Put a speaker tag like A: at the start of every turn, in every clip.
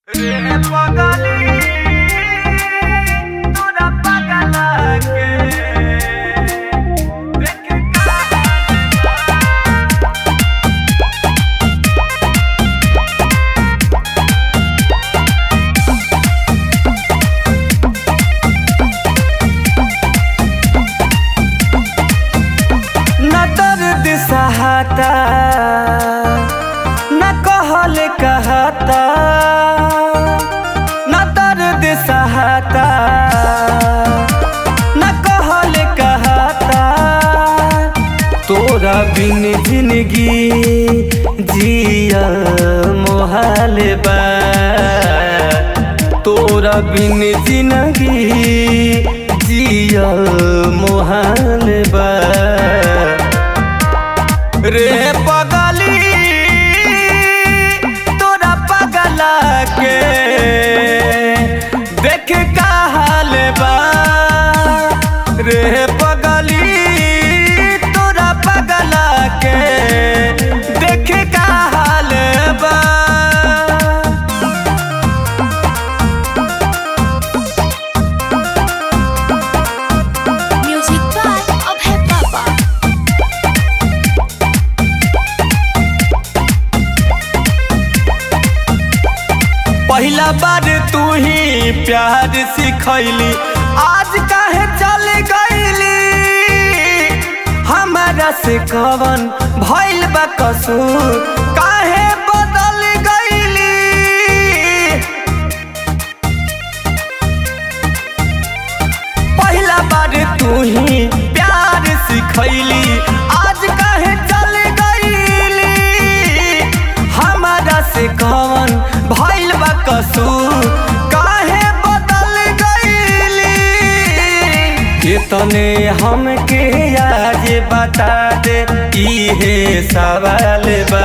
A: रे पगली तोरा पगला के देख न दर्द सहाता न कहल कहता न दर्द सहाता न कहल कहता तोरा बिन जिंदगी जिया मोहाल बा तोरा बिन जिंदगी जिया मोहाल बा रे पगली तोरा पगला के देख का हाल बा रे पगली तोरा पगला के देख का हाल बा
B: Music by Abhay Papa.
A: पहिला बार तू ही प्यार सिखैली आज काहे चल गईली हमारा से कवन भइल बा कसूर काहे बदल गईली पहिला बार तू ही प्यार सिखैली आज काहे चल गईली हमारा से कवन भइल बा कसूर काहे बदल गईली कितने हमके आज बता दे इहे सवाल बा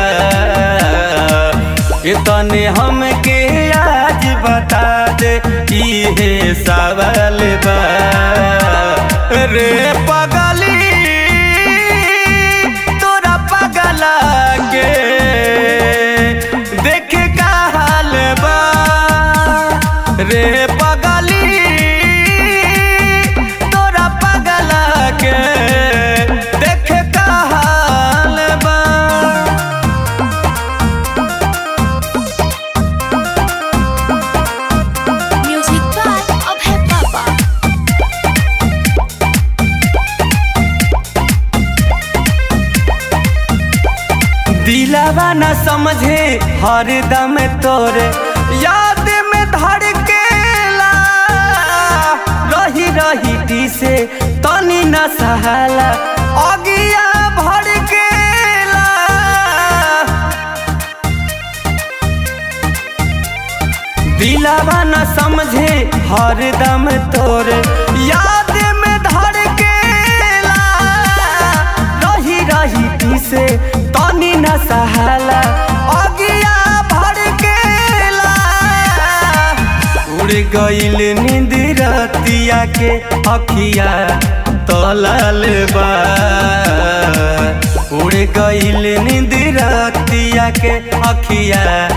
A: कितने हमके आज बता दे इहे सवाल बा रे पगली तोरा पगला के देख का हाल बा रे पगली तोरा पगला के देख का हाल बा
B: Music by Abhay Papa.
A: दिलावा न समझे हर दम तोरे याद में धड़केला रही रही टी से तनी न सहाला अगिया भड़केला दिलावा न समझे हर दम तोरे याद में धड़केला रही रही टी से तनी न सहाला अगिया भड़केला उड़ गईल नींद रतिया के अखिया तलल बा उड़ गईल नींद रतिया के अखिया